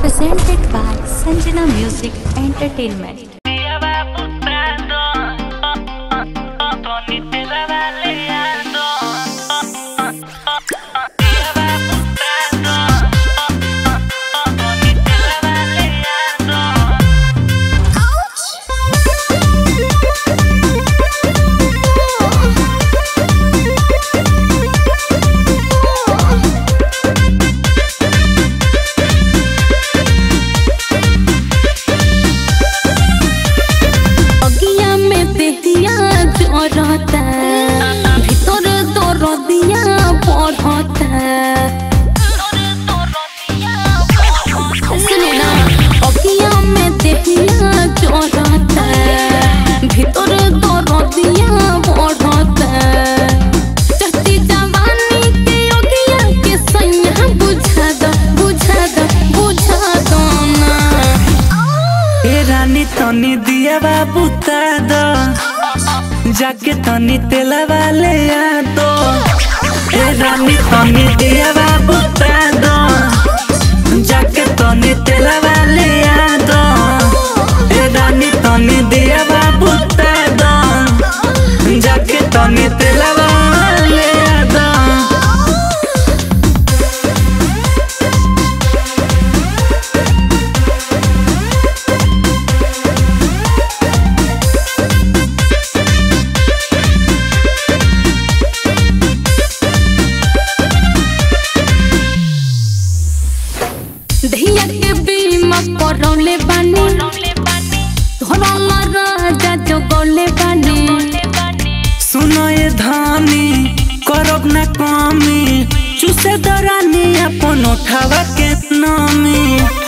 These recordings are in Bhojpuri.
presented by Sanjana Music Entertainment. अगिया में देहिया जरता भीतर दरदिया बढ़ता सुने ना अगिया में देहिया जरता भीतर दरदिया बढ़ता चढ़ती जवानी के अगिया के सैया बुझा दो बुझा दो बुझा दो ना ए रानी तनी दिया बाबू दो जाके तनी तेला वाले आ दो ए रानी तनी दिया बाबू दो जाके तनी तेला वाले आ दो ए रानी तनी दिया बाबू दो जाके तनी तेला वाले आ दो धिया के बीमा करौले बानी धरला राजा जगौले बानी सुनो ये धानी करब ना कमी चूसे दरानी अपन उठावा के नामी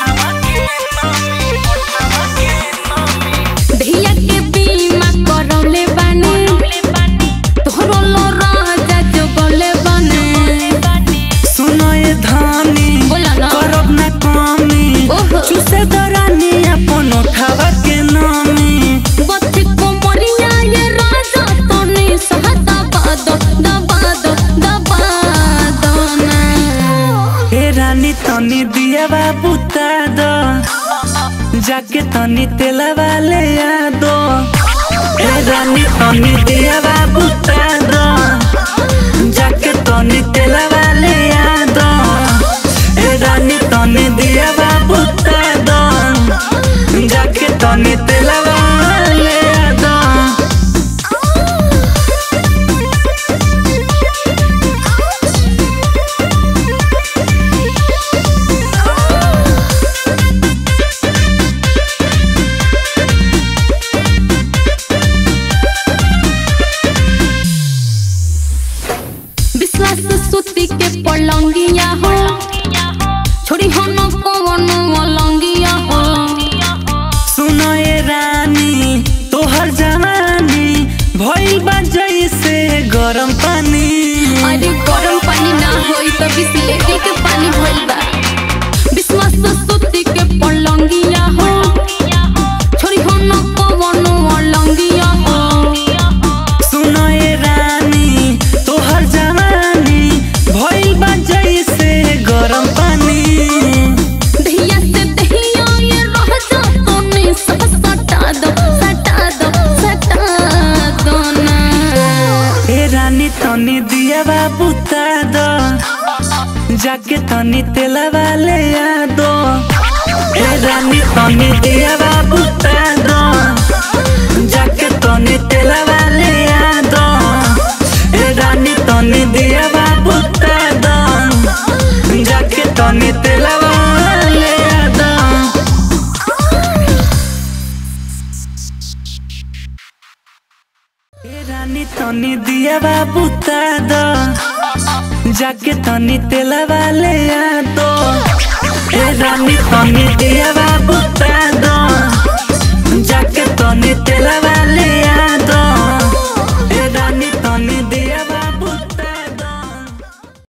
धिया के बीमा करौले बानी धरला राजा जगौले बानी सुनो ये धानी बोला ना। करब ना कमी ओहो। चूसे दरानी अपन उठावा के नामी बत्ती को मरिया ये राजा तो नहीं सहता बादो दबादो दबादो ना हे रानी तनी दिया बाबू दो जाके तनी तेला वाले आ दो हे रानी तनी दिया बाबू दो जाके तनी तेला वाले आ दो हे रानी तनी दिया बाबू दो जाके तनी तेला वाले आ दो विश्वास सुती के पलंगिया हो छोड़ी हो न कवन मलंगिया हो सुनो ये रानी तोहर जवानी भइल बा जैसे गरम पानी अरे गरम पानी ना होई तो बिस्लेरी के पानी भइल बा विश्वास सुती के पलंगिया हो छोड़ी हो न कवन मलंगिया हो सुनो ये रानी तोहर जवानी भइल बा जैसे गरम पानी दहिया से दहिया ये रह जा तो नहीं सब सटा दो सटा दो सटा दो ना ए रानी तनी दिया बाबू दो जाके तनी तेला वाले आ दो ए रानी तनी दिया बाबू दो जाके तनी तेला वाले आ दो ए रानी तनी दिया बाबू दो जाके तनी तेला वाले आ दो ए रानी तनी दिया बाबू दो जाके तनी तेला वाले आ दो ए रानी तनी